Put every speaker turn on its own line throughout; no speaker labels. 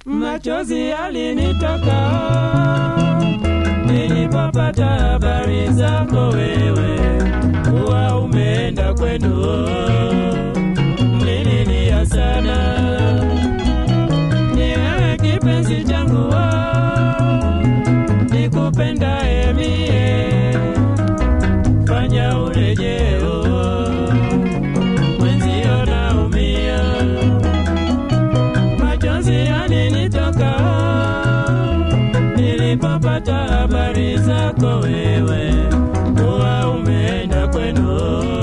machozi yalinitoka nilipopata habari zako wewe kuwa umeenda kwenu. Nililia sana, ni wewe kipenzi changu, nikupendaye mie, fanya urejeo, mwenzio naumia machozi yalinitoka nilipopata habari zako wewe kuwa umeenda kwenu.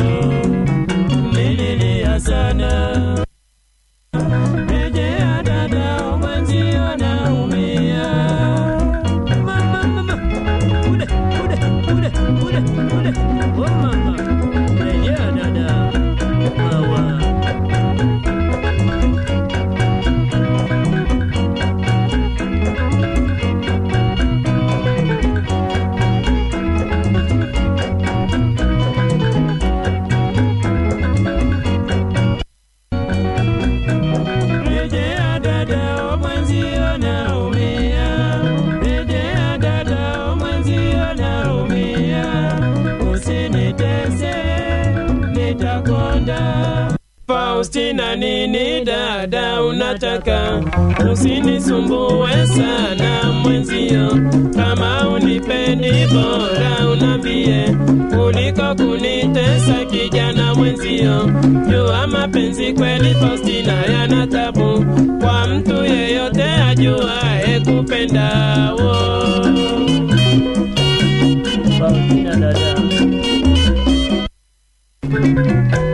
Nililia sana, rejea dada, mwenzio naumia. Mama, mama, ule, ule, ule, ule, ule. Oh, mama, rejea dada, wawa. Rejea dada, mwenzio naumia. Rejea dada, mwenzio naumia. Usinitese, nitakonda. Faustina, nini dada unataka? Usinisumbue sana mwenzio, kama unipendi bora unambie, kuliko kunitesa kijana mwenzio. Jua mapenzi kweli Faustina yana tabu, kwa mtu yeyote ajuae kupenda wo. Faustina dada